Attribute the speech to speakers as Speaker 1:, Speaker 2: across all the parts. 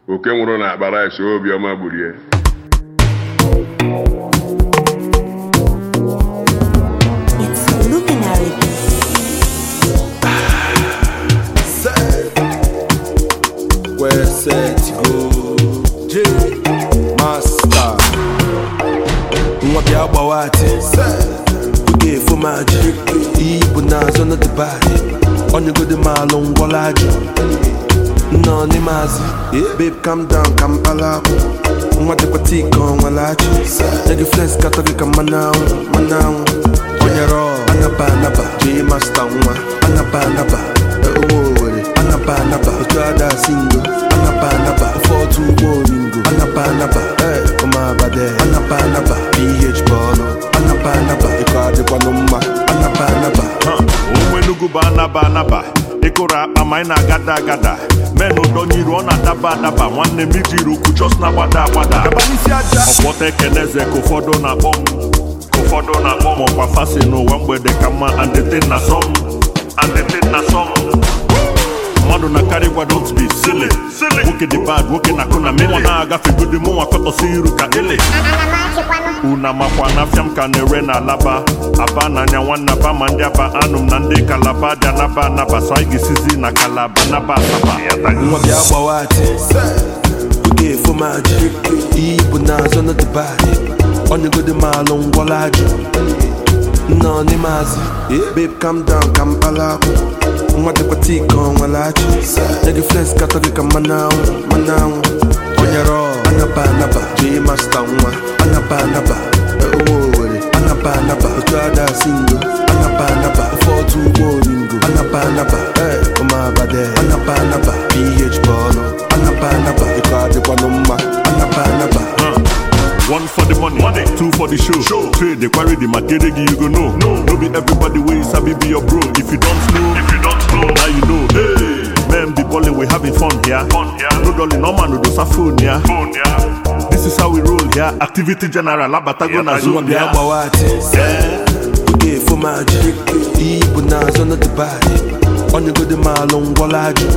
Speaker 1: oke nwụrụ na akpa rice obiọma gburie
Speaker 2: It's Luminary.
Speaker 3: Where set to go J Master Nwa bịa gbawa ati Oge efo m ajị Iyi bụ n'azụ na dịbadị Onyegodi m alụ ngwọla ajụ Nnọọ n'ime azị Babe calm down ka m kpala akwụ Nwa dịkwa tii ka ọ nwere achị Nye gị flex katọ gị ka mmanụ anwụ mmanụ anwụ Onyere ọ anaba anaba J Master nwa anaba anaba Ụmụ Owere anaba anaba Otu ada singo anaba anaba Ụfọdụ ụgbọ oringo anaba anaba Ee, ụmụabade anaba anaba PH bọọlụ anaba anaba Ịkọ adịkwanụ mma anaba anaba
Speaker 4: onwe enugu bụ anaba anaba ịkụrụ akpa ma anyị na-agada agada men ụdọnyiru ọ na-adaba adaba nwanne m ijiri ukwu chọs na-agbada agbada ọkpọta ekeneze ka ụfọdụ na-akpọ m ka ụfọdụ na-akpọ m ọkwa fasi n'ụwa mgbede ka mma andetin na sọm andetin na sọm mmadụ na-akarị gwa don't be silly nwoke dị bad nwoke na-akụ na mmụọ na-agafe godi mụnwa kọtọsi iru ka ele una makwa na afịa m ka na-ere na alaba aba n'anya nwanne aba ma ndị aba anụ m na ndị kalaba dị anaba anaba so anyị ga-esizi na kalaba naba asaba
Speaker 3: nwa bịa gbawa ati oge efo m ajị iyi bụ n'azụ na dịbadị onyegodi m alụ ngwọla ajụ nnọọ n'ime azị babe calm down ka m kpala akwụ nwa dịkwa tii ka ọ nwere achị nye gị flex katọ gị ka mmanụ anwụ mmanụ anwụ onyere ọ anaba anaba J Master nwa anaba anaba ụmụ Owere anaba anaba otu ada singo anaba anaba ụfọdụ ụgbọ oringo anaba anaba ee ụmụabade anaba anaba PH bọọlụ anaba anaba ịkọ adịkwanụ mma anaba anaba
Speaker 4: One for the money, money. two for the show. show. Trade the quarry, the material you go know. No, no be everybody way sabi be your bro. If you don't know, if you don't know, now you know. Hey, man, the balling we having fun here. Fun here. No dolly, no man, no do phone here. Phone here. This is how we roll here. Activity general, abatago na
Speaker 3: nwa
Speaker 4: zone
Speaker 3: bịa
Speaker 4: here.
Speaker 3: gbawa ati oge efo m ajị iyi bụ n'azụ na dịbadị onyegodi m alụ ngwọla ajụ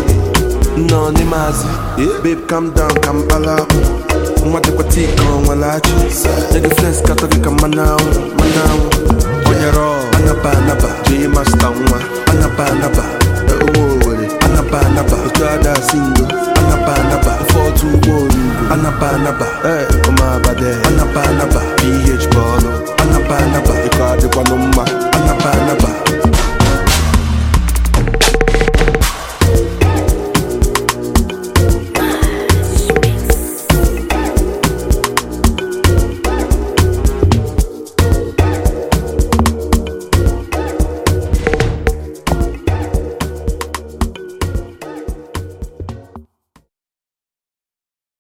Speaker 3: nnọọ n'ime azị babe calm down ka m kpala akwụ nwa dịkwa tii ka ọ nwere achị nye gị flex katọ gị ka mmanụ anwụ mmanụ anwụ onyere ọ anaba anaba J Master nwa anaba anaba ụmụ Owere anaba anaba otu ada singo anaba anaba ụfọdụ ụgbọ oringo anaba anaba ee ụmụabade anaba anaba PH bọọlụ anaba anaba ịkọ adịkwanụ mma